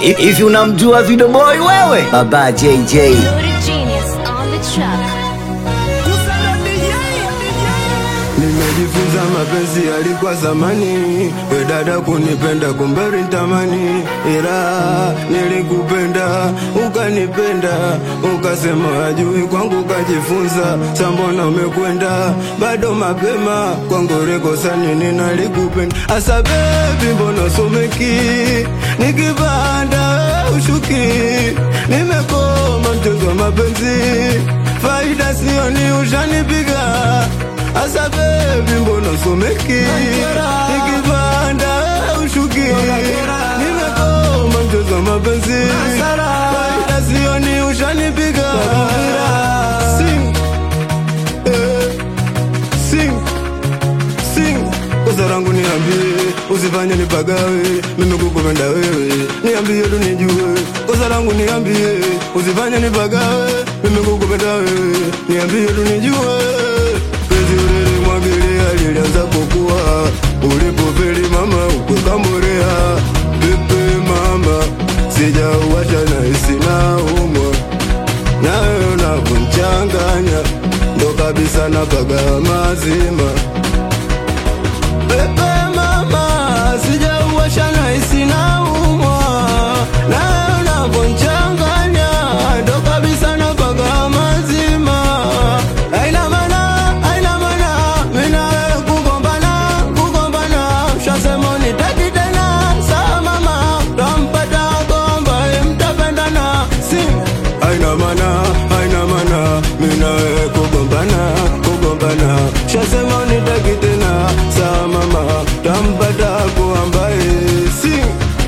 Hivi unamjua Video Boy wewe? Baba JJ. You're the genius on the track. Nimejifunza mapenzi yalikuwa zamani, we dada kunipenda kumbe nitamani, ila nilikupenda ukanipenda, ukasema ajui kwangu ukajifunza, sambona umekwenda bado mapema kwangu rekosa nini nalikupenda, asa bebi mbona someki nikipanda ushuki, nimekoma mchezo wa mapenzi, faida sioni ushanipiga Asa baby mbona someki Nikipanda ushuki Nimekoma mchezo wa mapenzi Faida sioni ushanipiga Sing eh, Sing Sing Kosa langu niambie Usifanye nipagawe Mimi kukupenda wewe Niambie tu nijue Kosa langu niambie Usifanye nipagawe Mimi kukupenda wewe Niambie tu nijue Penzi ulilimwagilia lilianza kukua Ulipofeli mama ukwekamborea Pepe mama Sijauacha na hisi na umwa Nawe unavyonchanganya Ndo kabisa napaga mazima Pepe mama Sijauacha na hisi na umwa Nawe unavyonchanganya Ndo kabisa napaga mazima Haina maana, haina maana Mimi na wewe kugombana, kugombana Ushasema unitaki tena Sawa mama Tampata wako ambaye mtapendana Sing Haina maana, haina maana Mimi na wewe kugombana, kugombana Ushasema unitaki tena Sawa mama Tampata wako ambaye Sing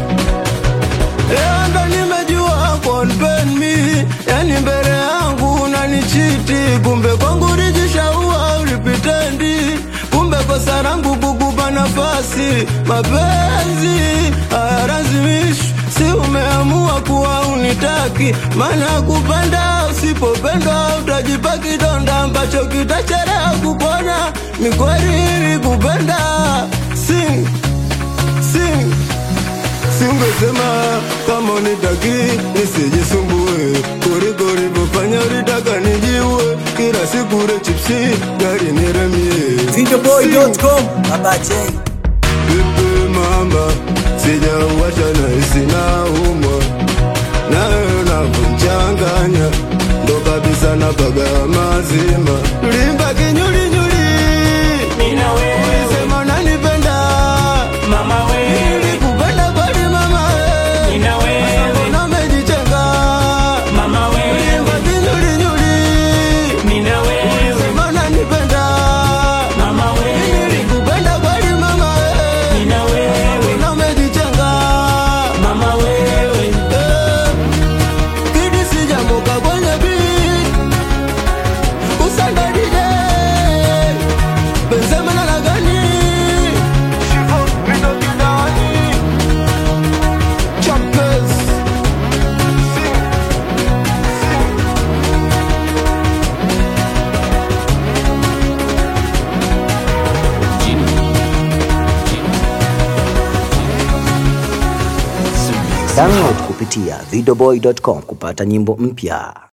Leo ndo nimejua konpen mi Yani mbele yangu unanichiti Kumbe kwangu ulijishaua ulipitendi Kumbe kosa langu kukupa nafasi Mapenzi hayalazimishi Si umeamua kuwa unitaki Maana kupenda usipopendwa Utajipa kidonda ambacho kitachelewa kupona Mikweli kupenda Sing, sing Singesema kama unitaki nisijisumbue, kuliko ulivyofanya ulitaka nijiue, kila siku ule chipsi gari niremie. Videoboy.com Baba J. Pepe mama, sijauacha na hisi na umwa, nawe unavyonchanganya ndo kabisa napaga mazima. Limba kinyulinyuli, ulisema unanipenda Mama wewe, Nilikupenda kweli mama we. nina wewe, Mbona umejitenga? mama wewe, Ulimba kinyulinyuli. nina wewe, Sema unanipenda. mama wewe, Nilikupenda kweli mama we. nina wewe, Mbona umejitenga? mama wewe, Eh, Kidi sijamoka kwenye beat. Kusanda DJ. Benzema na Lagani. Champers. Download kupitia videoboy.com kupata nyimbo mpya.